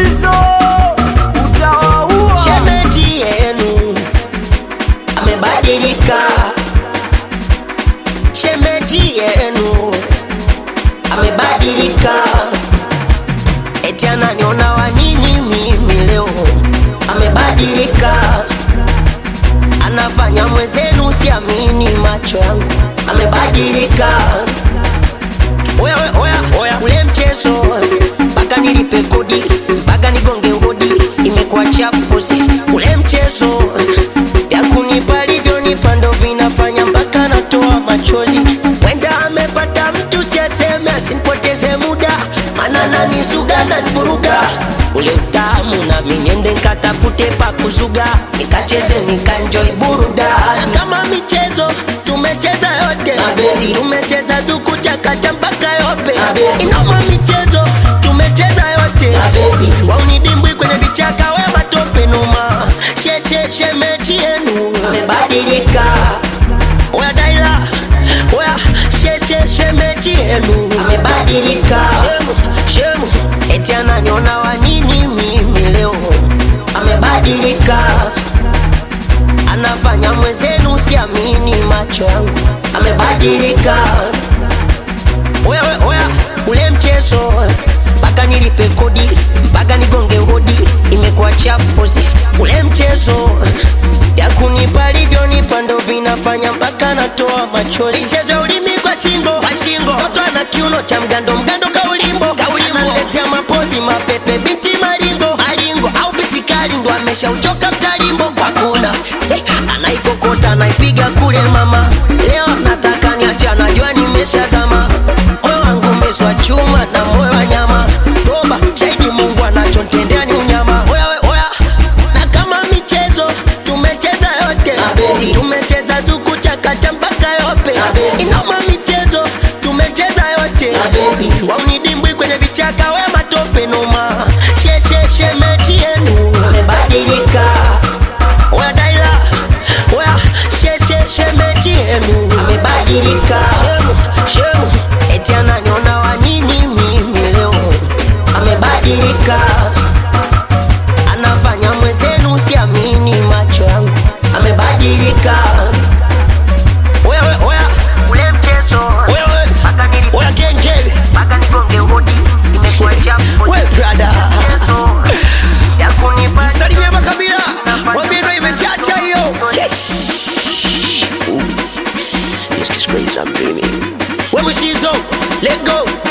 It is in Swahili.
Shizo utawaua. shemeji yenu amebadilika, shemeji yenu amebadilika, eti ananiona wa nini mimi leo, amebadilika, anafanya mwezenu, siamini macho yangu, amebadilika. Oya, oya, oya, oya, ule mchezo mpaka nilipe kodi mpaka nigonge hodi, imekuwa chapuzi. Ule mchezo vya kunipa alivyonipa ndo vinafanya mpaka natoa machozi. Wenda amepata mtu siaseme, asinipoteze muda, mana nanisuga nanivuruga ule utamu, nami niende nkatafute pa kuzuga, nikacheze nikanjoi burudani kama michezo tumecheza yote Mapenzi. tumecheza zukuchakata mpaka yope Mapenzi. inoma michezo tumecheza yote Mapenzi. waunidimbwi kwenye vichaka we matope noma sheshe shemechi yenu amebadilika oya daila oya sheshe shemechi yenu amebadilika shemu shemu eti ananiona wa nini mimi leo amebadilika anafanya mwezenu, siamini macho yangu, amebadilika. Oya, oya, oya, ule mchezo mpaka nilipe kodi mpaka nigonge hodi, imekuwa chapuzi. Ule mchezo ya kunipa alivyonipa ndo vinafanya mpaka natoa machozi. Michezo ya ulimi kwa shingo, kwa shingo, mtoto ana kiuno cha mgando, mgando kaulimbo, kaulimbo, analetea mapozi mapepe, binti maringo, maringo au bisikali ndo ameshauchoka mtalimbo kwa kula eh, anaikokota anaipiga kule mama, leo nataka niache, anajua nimeshazama, moyo wangu umeswa chuma na moyo wa nyama, toba shahidi Mungu anachontendea ni unyama. Oya we, oya, na kama michezo tumecheza yote, Mapenzi. tumecheza zukuchakata mpaka yope, Mapenzi. inoma michezo tumecheza yote, Mapenzi. waunidimbwi kwenye vichaka we matope noma, sheshe shemechi yenu amebadilika. Oya daila, oya sheshe shemechi yenu amebadilika. Shemu, shemu, eti ananiona wa nini mimi leo amebadilika, anafanya mwezenu, siamini macho yangu, amebadilika. Oya, oya, oya, ule mchezo oya, oya, oya genge mpaka nigonge hodi, imekuwa chafu. We brother Salimia makabila Mwambie ndo imechacha hiyo We Mushizo Let go